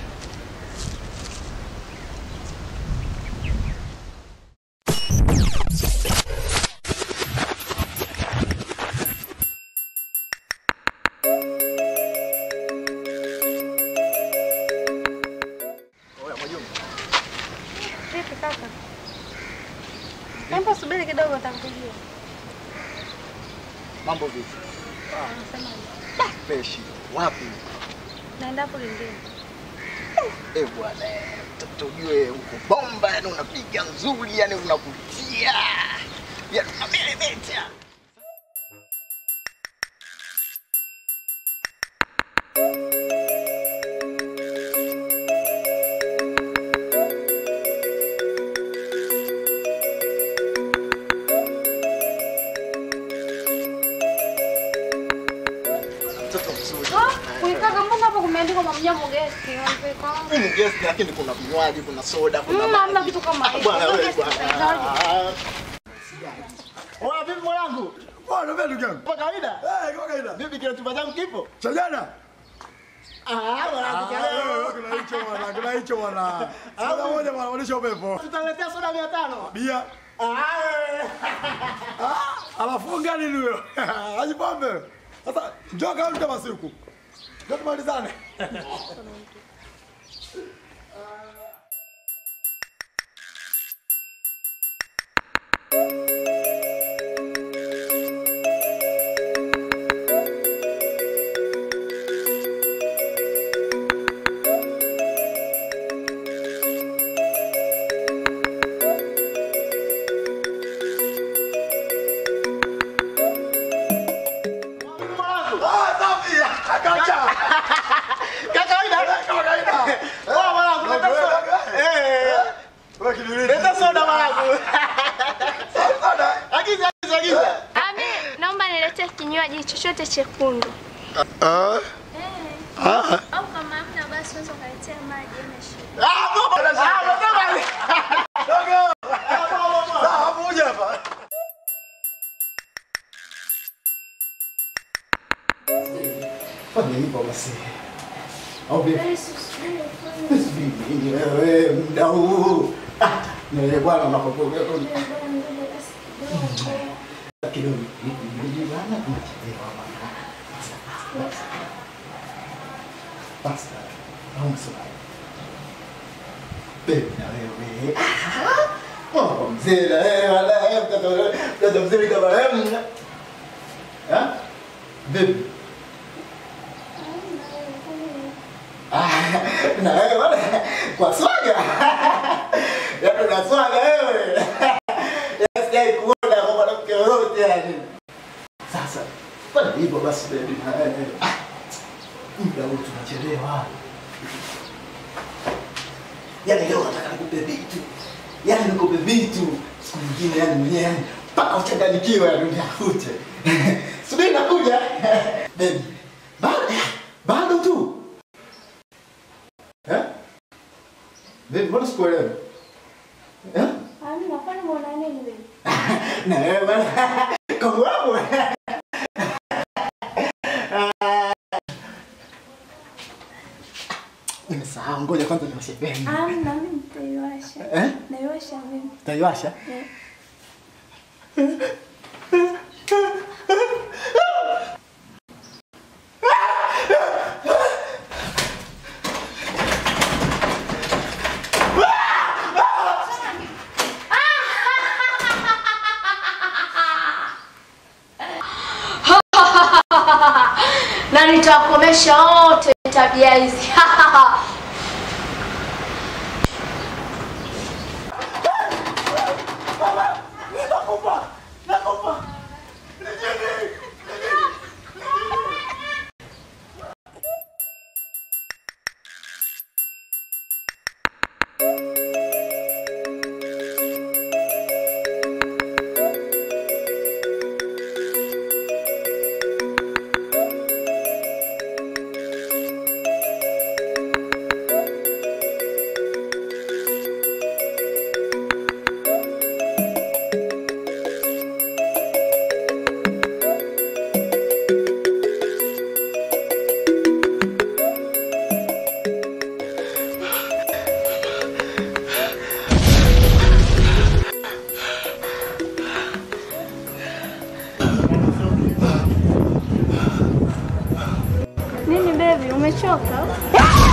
Vipi kaka? Hebu subiri kidogo nitakupigia. Mambo vipi? Unasemaje? Peshi. Wapi? Naenda hapo lingine. Eh bwana, eh, mtoto ujue uko bomba, yani unapiga nzuri, yani unavutia. Yani unameremeta. Mtoto mzuri. Kuikaka mbona hapo kumeandikwa mamjambo guest? Hii ni guest lakini kuna vinywaji, kuna soda, kuna Mm, hamna kitu kama Ah, hiyo. Bwana Sio wewe guest bwana. tutahitaji. Oya vipi mwanangu? Poa, niambia ndugu yangu. Kwa kawaida? Eh, kwa kawaida. Vipi kile chumba changu kipo? Cha jana? Ah, mwanangu cha leo. Ah, Kuna hicho bwana, kuna hicho bwana. Soda moja bwana, onyesha upepo. Tutaletea soda 500. Bia. Ah, Ah, alafu ngani ni huyo? Haji pombe. Sasa njoo kama mtu masiku. Ndio tumalizane. Ah, safi. Akacha. Kaka kawaida? Kama kawaida. Oya mwanangu, leta soda. Eh. Wewe kidulini. Leta soda mwanangu. Soda. Agiza, agiza, agiza. Ami, naomba niletee kinywaji chochote chekundu. Ah. Ah. Au kama hamna basi unaweza ukaletea maji yana shida. Ah, baba. Ah, baba. Dogo. Sawa, moja hapa. Fanya hivyo basi. Au vipi? Subiri wewe muda huu. Ah, na wewe bwana unapokuwa tena. Eh, wala eh, mtoto mtoto mzuri kama wewe. Eh? Vipi? Ah, na wewe wala kwa swaga. Yaani una swaga wewe. Yaani sijai kuona kwa mwanamke yoyote yani. Sasa, fanya hivyo basi baby na wewe. Ah, Muda huu tunachelewa. Yaani leo nataka nikupe vitu. Yaani nikupe vitu. Siku nyingine yani mwenyewe yani mpaka uchanganyikiwe yani uniakute. Subiri nakuja. Baby. Bado bado tu. Eh? Baby, mbona sikuelewi? Eh? Hamna, kwani mbona nini wewe? Na wewe bana. Kongo wangu. Nimesahau, ngoja kwanza niwashe beni. Hamna, mimi nitaiwasha. Eh? Naiwasha mimi. Utaiwasha? Eh. na nitawakomesha wote tabia hizi Nini baby, umechoka?